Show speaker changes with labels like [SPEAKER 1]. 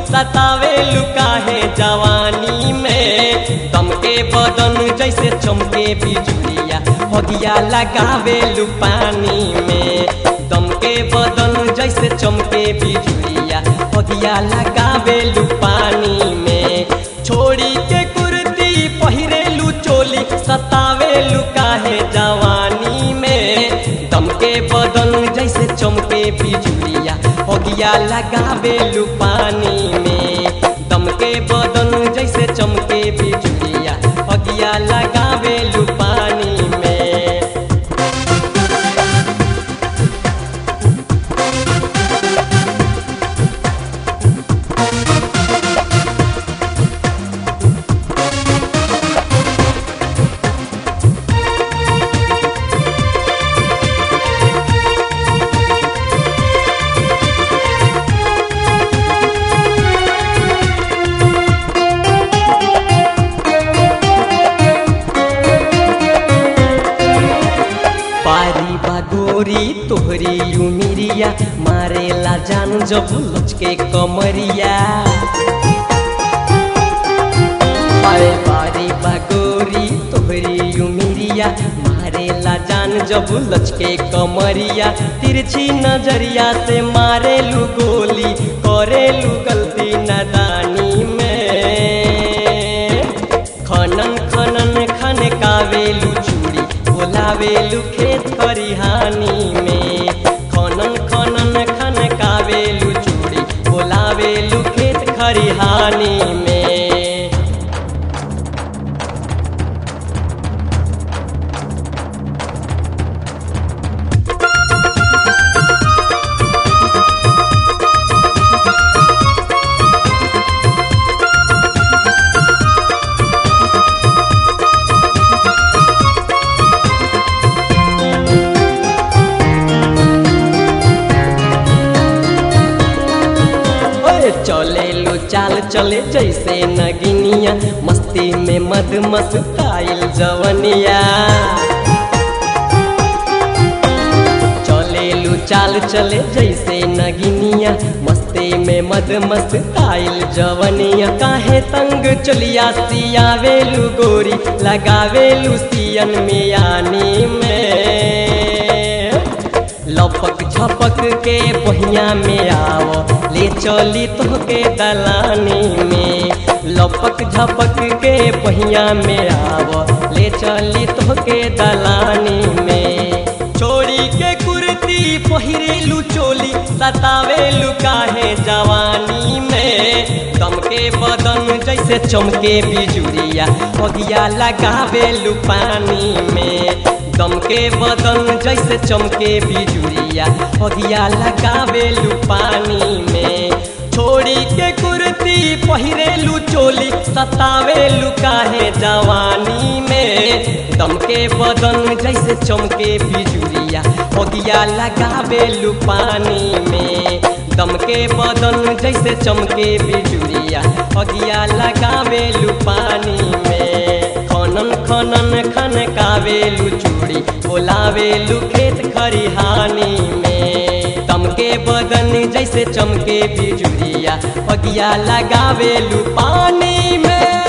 [SPEAKER 1] सतावे लुकाहे जवानी में दम के बदन जैसे चमके बिजुलिया हगिया लगावे लुपानी में दम के बदन जैसे चमके बिजुलिया हगिया लगावे लुपानी में छोड़ी के कुर्ती पहिरेलू चोली सतावे लुकाहे जवानी में दम के बदन जैसे चमके बिजुलिया हगिया लगावे लुपानी में दम के बदन जैसे चमके बिजुलिया हगिया लगावे लुपानी में पारी बागोरी तोहरी उमिरिया मारेला जान जब लचके कमरिया पारे पारी बागोरी तोहरी उमिरिया मारेला जान जब लचके कमरिया तिरछी नजरिया से मारेलू गोली करेलू गलती नदानी में खनन खनन खन कावेलू चूड़ी बोलावेलू खेत खरिहानी में खनन खनन खन कावेलू चूड़ी बोलावेलू खेत खरिहानी में ओए चले लो चाल चले जैसे नगिनिया मस्ती में मद मस्ताइल जवनिया चले लो चाल चले जैसे नगिनिया मस्ती में मद मस्ताइल जवनिया काहे तंग चलिया सियावेलू गोरी लगावेलू सियन मियानी में लपक झपक के बहिया में आओ ले चली तोहके दलानी में लपक झपक के बहिया में आओ ले चली तोहके दलानी में छोड़ी के कुर्ती पहिरेलू चोली सतावेलू काहे जवानी में दम के बदन जैसे चमके बिजुरिया हगिया लगावेलू पानी में दम के बदन जैसे चमके बिजुरिया हगिया लगावेलू पानी में छोड़ी के कुर्ती पहिरेलू चोली सतावेलू काहे जवानी में दम के बदन जैसे चमके बिजुरिया हगिया लगावेलू पानी में दम के बदन जैसे चमके बिजुरिया हगिया लगावेलू पानी में खनन खनन खन कावेलू चूड़ी बोलावेलू खेत खरिहानी में दम के बदन जैसे चमके बिजुरिया हगिया लगावेलू पानी में